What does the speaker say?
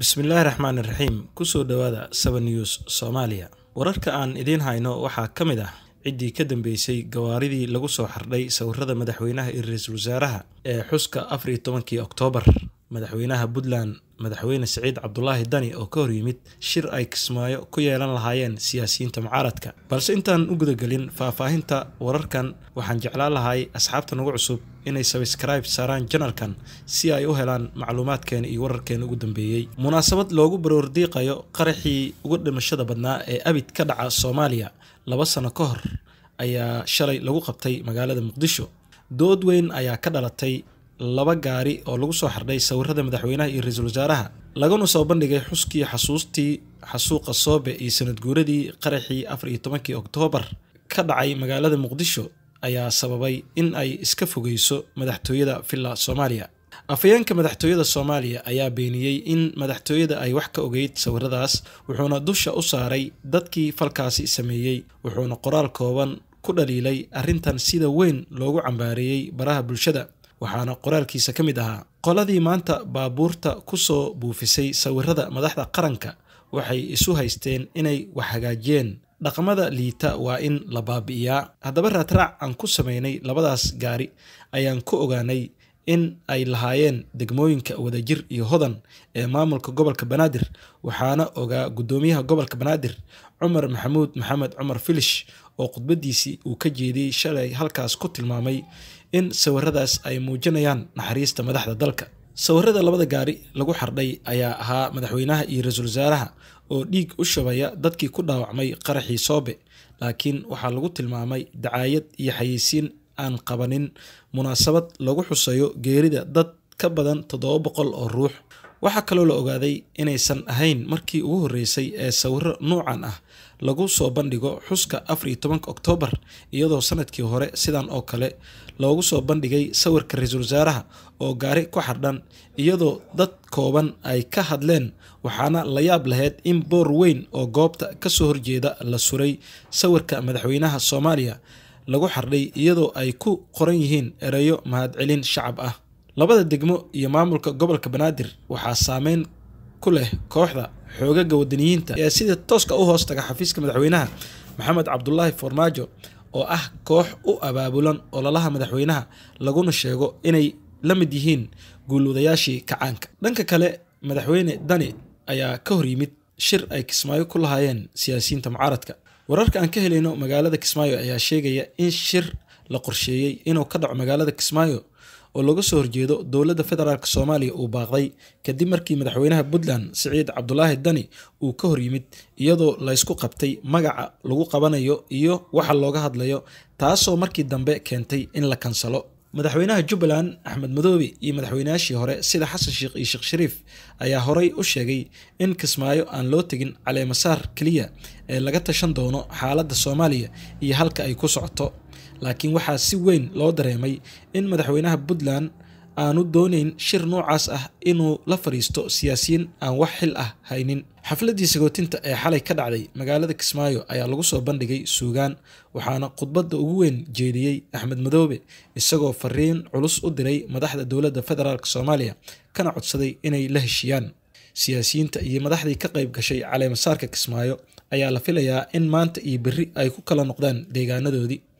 bismillaahi raxmaan iraxiim kusoo dhowaada seven news soomaaliya wararka aan idiin hayno waxaa ka mid ah ciddii ka dambeysay gawaaridii lagu soo xardhay sawirada madaxweynaha iyo ra-iisul wasaaraha ee xuska afar iyo tobankii oktoobar madaxweynaha puntland madaxweyne siciid cabdulaahi dani oo ka hor yimid shir ay kismaayo ku yeelan lahaayeen siyaasiyiinta mucaaradka balse intaan u gudagelin faahfaahinta wararkan waxaan jeclaan lahay asxaabta nagu cusub inay sabskribe saaraan janalkan si ay u helaan macluumaadkeena iyo wararkeena ugu dambeeyey munaasabad loogu baroordiiqayo qaraxii uga dhimashada badnaa ee abid ka dhaca soomaaliya laba sano ka hor ayaa shalay lagu qabtay magaalada muqdisho dood weyn ayaa ka dhalatay laba gaari oo lagu soo xardhay sawirada madaxweynaha iyo ra-iisul wasaaraha laguna soo bandhigay xuskii xasuustii xasuuqa soobe iyo sanad guuradii qaraxii afar iyo tobankii oktoobar ka dhacay magaalada muqdisho ayaa sababay in ay iska fogeyso madaxtooyada villa soomaaliya afhayeenka madaxtooyada soomaaliya ayaa beeniyey in madaxtooyada ay wax ka ogeyd sawiradaas wuxuuna dusha u saaray dadkii falkaasi sameeyey wuxuuna qoraal kooban ku dhaliilay arrintan sida weyn loogu cambaareeyey baraha bulshada waxaana qoraalkiisa ka mid ahaa qoladii maanta baabuurta kusoo buufisay sawirada madaxda qaranka waxay isu haysteen inay wax hagaajiyeen dhaqamada liita waa in la baabi'iyaa haddaba raadraac aan ku sameynay labadaas gaari ayaan ku ogaanay in ay lahaayeen degmooyinka wadajir iyo hodan ee maamulka gobolka banaadir waxaana ogaa guddoomiyaha gobolka banaadir cumar maxamuud maxamed cumar filish oo khudbadiisii uu ka jeediyey shalay halkaas ku tilmaamay in sawiradaas ay muujinayaan naxariista madaxda dalka sawirada labada gaari lagu xardhay ayaa ahaa madaxweynaha iyo ra-iisul wasaaraha oo dhiig u shubaya dadkii ku dhaawacmay qaraxii soobe laakiin waxaa lagu tilmaamay dacaayad iyo xayeysiin aan qabanin munaasabad lagu xuseeyo geerida dad ka badan toddoba boqol oo ruux waxaa kaloo la ogaaday inaysan ahayn markii ugu horreysay ee sawiro nuucan ah lagu soo bandhigo xuska afar iyo tobanka oktoobar iyadoo sanadkii hore sidan oo kale loogu soo bandhigay sawirka ra-iisul wasaaraha oo gaari ku xardhan iyadoo dad kooban ay ka hadleen waxaana la yaab lahayd in boor weyn oo goobta kasoo horjeeda la suray sawirka madaxweynaha soomaaliya lagu xardhay iyadoo ay ku qoran yihiin ereyo mahadcelin shacab ah labada degmo iyo maamulka gobolka banaadir waxaa saameyn ku leh kooxda xoogaga wadaniyiinta ee sida tooska u hoos taga xafiiska madaxweynaha maxamed cabdulaahi farmaajo oo ah koox u abaabulan ololaha madaxweynaha laguna sheego inay la mid yihiin guulwadayaashii kacaanka dhanka kale madaxweyne dani ayaa ka hor yimid shir ay kismaayo ku lahaayeen siyaasiyiinta mucaaradka wararka aan ka helayno magaalada kismaayo ayaa sheegaya in shir la qorsheeyey inuu ka dhaco magaalada kismaayo oo looga soo horjeedo dowladda federaalk soomaaliya uu baaqday kadib markii madaxweynaha puntland siciid cabdulaahi dani uu ka hor yimid iyadoo laysku qabtay magaca lagu qabanayo iyo waxa looga hadlayo taasoo markii dambe keentay in la kansalo madaxweynaha jubbaland axmed madoobe iyo madaxweynayaashii hore sida xasan sheekh iyo sheekh shariif ayaa horey u sheegay in kismaayo aan loo tegin caleemasaar keliya ee laga tashan doono xaaladda soomaaliya iyo halka ay ku socoto laakiin waxaa si weyn loo dareemay in madaxweynaha puntland aanu doonayn shir noocaas ah inuu la fadhiisto siyaasiyiin aan wax xil ah haynin xafladii sagootinta ee xalay ka dhacday magaalada kismaayo ayaa lagu soo bandhigay suugaan waxaana khudbadda ugu weyn jeediyey axmed madoobe isagoo fariin culus u diray madaxda dowladda federaalk soomaaliya kana codsaday inay la heshiiyaan siyaasiyiinta iyo madaxdii ka qayb gashay caleemasaarka kismaayo ayaa la filayaa in maanta iyo berri ay ku kala noqdaan deegaanadoodii